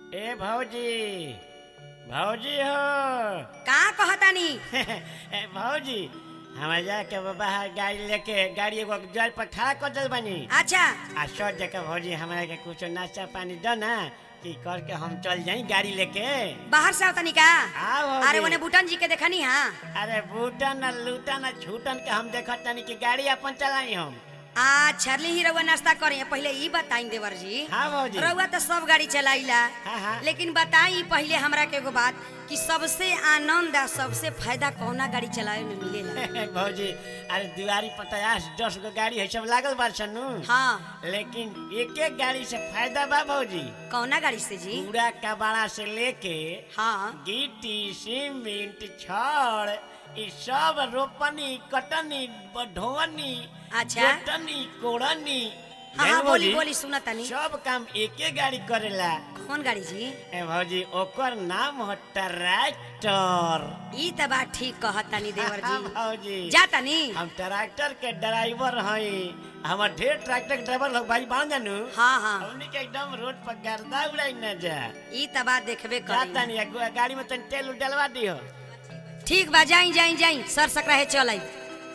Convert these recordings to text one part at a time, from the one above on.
ए भौजी भौजी हो का कहतानी ए भौजी हमारे जाके बाहर गाड़ी लेके गाड़ी एगो जल पर खड़ा कर दिल बनी अच्छा आ सौ जगह भौजी हमारा के कुछ नाश्ता पानी दो ना कि करके हम चल जाई गाड़ी लेके बाहर से आवतानी का हाँ भौजी अरे ओने बुटन जी के देखनी हा अरे बूटन न लूटन न छूटन के हम देखत तनी कि गाड़ी अपन चलाई हम आ छरली ही रउआ नाश्ता करे पहले ई बताई देवर जी हाँ भौजी रउआ तो सब गाड़ी चलाइला हाँ हाँ लेकिन बताई पहले हमरा के एगो बात कि सबसे आनंद आ सबसे फायदा कौना गाड़ी चलावे में मिलेला भौजी अरे दुआरी पर पचास दस गो गाड़ी है सब लागल बा सनु हाँ लेकिन एक एक गाड़ी से फायदा बा भौजी कौना गाड़ी से जी पूरा कबाड़ा से लेके हाँ गिट्टी सीमेंट छड़ ई सब रोपनी कटनी ढोवनी अच्छा। जोतनी कोड़नी हाँ जान हाँ बोली भौजी, बोली सुना तनी सब काम एके गाड़ी करेला कौन गाड़ी जी ए भौजी ओकर नाम हो ट्रैक्टर ई त बात ठीक कहतानी देवर हाँ, जी भौजी जा तनी हम ट्रैक्टर के ड्राइवर हई हमर ढेर ट्रैक्टर के ड्राइवर लोग भाई बांध जानू हाँ हाँ हमनी के एकदम रोड पर गर्दा उड़ाई न जा ई त बात देखबे जाता करी नहीं है, गाड़ी में तन तेल उल डलवा दियो ठीक बा जाई जाई जाई सर सकरा है चल आई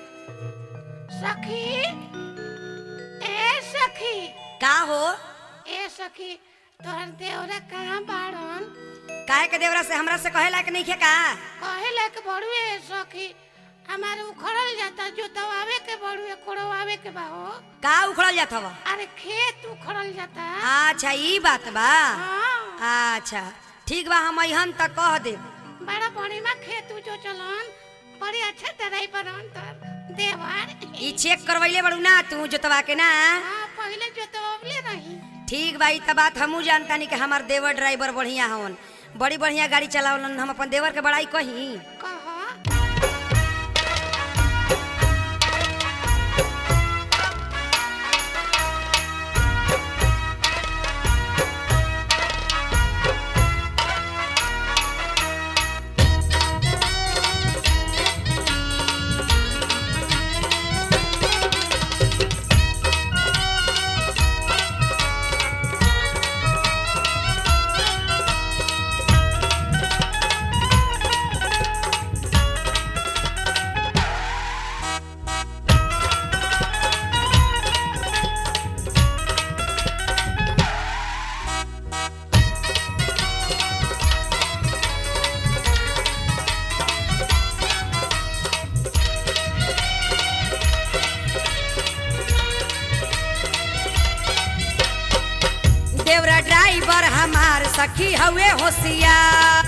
सखी ए सखी का हो ए सखी तोहर देवरा कहाँ बाड़न काहे के देवरा से हमरा से कहेला कि नहीं खे का कहे लायक बड़ुए सखी हमारे उखड़ल जाता जोतवावे के बड़ुए कोड़वावे के बा हो का उखड़ल जात हवा अरे खेत उखड़ल जाता अच्छा ई बात बा हाँ अच्छा ठीक बा हम अहन तक कह दे बड़ा बढ़िया खेत जो चलन बड़ी अच्छा तरह बनन तर देवर ई चेक करवैले बड़ू ना तू जोतवा के ना हाँ पहले जोतवले रही ठीक बा ई त बात हमू जानतानी कि हमार देवर ड्राइवर बढ़िया हवन बड़ी बढ़िया गाड़ी चलावलन हम अपन देवर के बड़ाई कही कह देवरा ड्राइवर हमार सखी हवे होशियार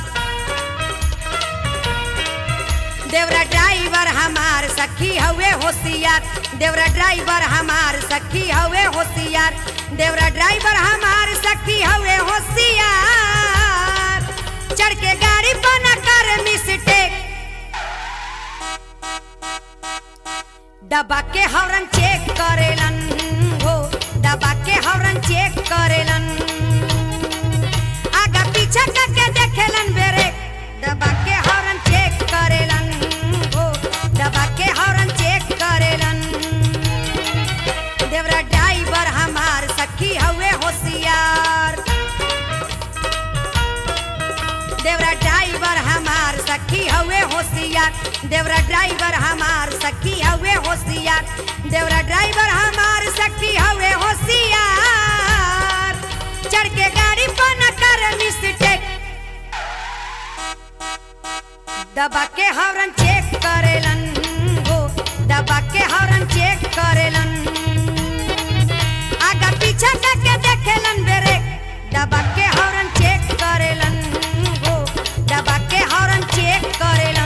देवरा ड्राइवर हमार सखी हवे होशियार देवरा ड्राइवर हमार सखी हवे होशियार देवरा ड्राइवर हमार सखी हवे होशियार चढ़ के गाड़ी पर न कर मिस्टेक दबा के हॉर्न चेक करेलन हो दबा के हॉर्न चेक करेलन आगा पीछा करके देखेलन बेरे दबा के हॉर्न चेक करेलन हो दबा के हॉर्न चेक करेलन देवरा ड्राइवर हमार सखी हवे होशियार देवरा ड्राइवर हमार सखी हवे होशियार देवरा ड्राइवर हमार सखी हवे होशियार देवरा ड्राइवर हमार सखी हवे होशियार चढ़ के गाड़ी पर न कर मिस्टेक दबा के हॉर्न चेक करेलन हो दबा के हॉर्न चेक करेलन आगा पीछा करके देखेलन बेरे दबा के हॉर्न चेक करेलन हो दबा के हॉर्न चेक करेलन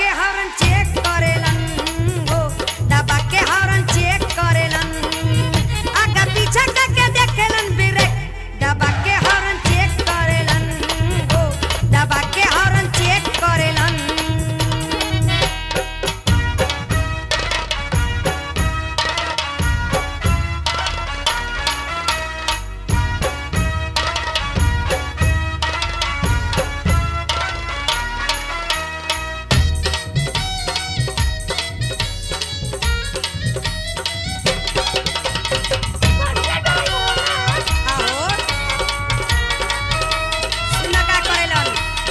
के हॉर्न चेक करेलन हो दबा के हॉर्न चेक करेलन आगे पीछे करके देखेलन ब्रेक दबा के हॉर्न चेक करेलन हो दबा के हॉर्न चेक करेलन आहो सुना का करेलन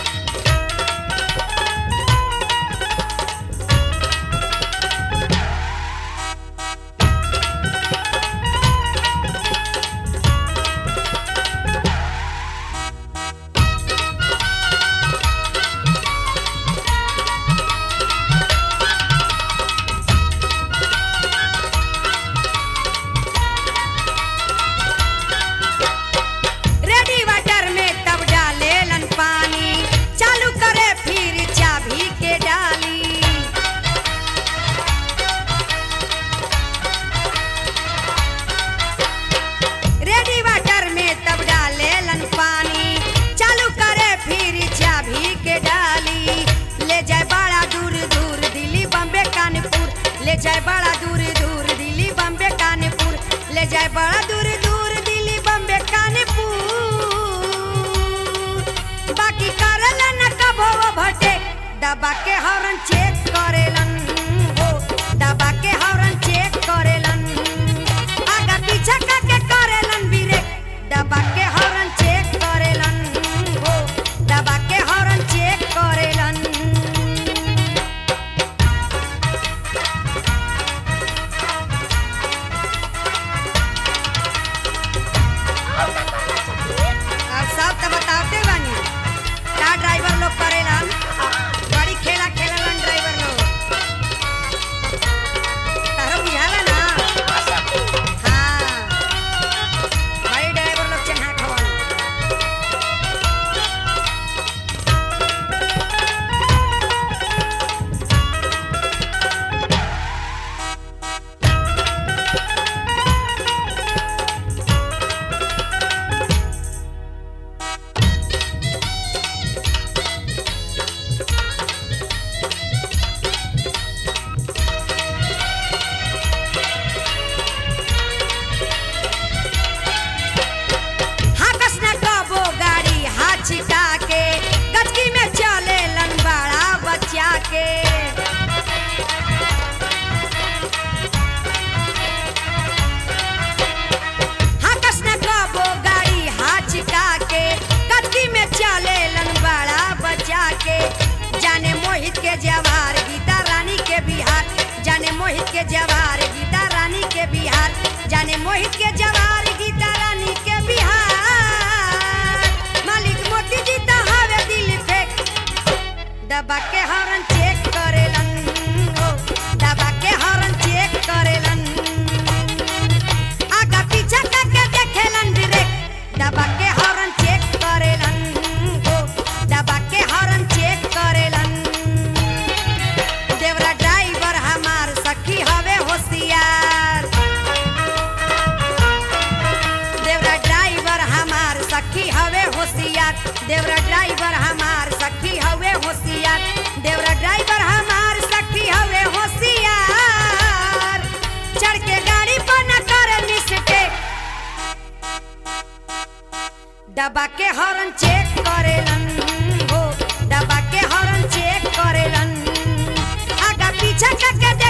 रेडी वाटर में तब डालेलन पानी चालू करे फिर चाबी के डाली रेडी वाटर में तब डालेलन पानी चालू करे फिर चाबी के डाली ले जाए बड़ा दूर दूर दिल्ली बम्बे कानपुर ले जाए बड़ा दूर दूर दिल्ली बम्बे कानपुर ले जाए बड़ा दूर दूर दिल्ली बम्बे कानपुर बाकी करेलन कबो भटे दबा के हॉर्न चेक करेलन हो दबा के हॉर्न चेक करेलन आगा पीछा करके करेलन ब्रेक दबा के हॉर्न चेक करेलन हो दबा के हॉर्न चेक करेलन अब सब तो बताते बानी का ड्राइवर लोग करेलन बड़ी खेला खेललन ड्राइवर लोग तारो बुझाला ना हाँ बड़ी ड्राइवर लोग चन्हा खवन हाकस न कबो गाड़ी हाथ छिटा के गचकी में चले लंबाड़ा बच्चा के हाकस न कबो गाड़ी हाथ छिटा के गचकी में चले लंबाड़ा बच्चा के जाने मोहित के जवार गीता रानी के बिहार जाने मोहित के जवार गीता रानी के बिहार जाने मोहित के जवार गीता रानी के बिहार मालिक मोती जी तो हवे दिल फेंक दबा के हॉर्न चेक करेलन हो दबा के हॉर्न चेक करेलन आगा पीछा करके देखेलन ब्रेक दबा के हॉर्न चेक करेलन हो दबा के हॉर्न चेक करेलन देवरा ड्राइवर हमार सखी हवे होशियार देवरा ड्राइवर हमार सखी हवे होशियार देवरा ड्राइवर हमार सखी हवे होशियार देवरा ड्राइवर हमार सखी हवे होशियार चढ़ के गाड़ी पर न करे मिस्टेक दबा के हॉर्न चेक करेलन हो दबा के हॉर्न चेक करेलन आगा पीछा करके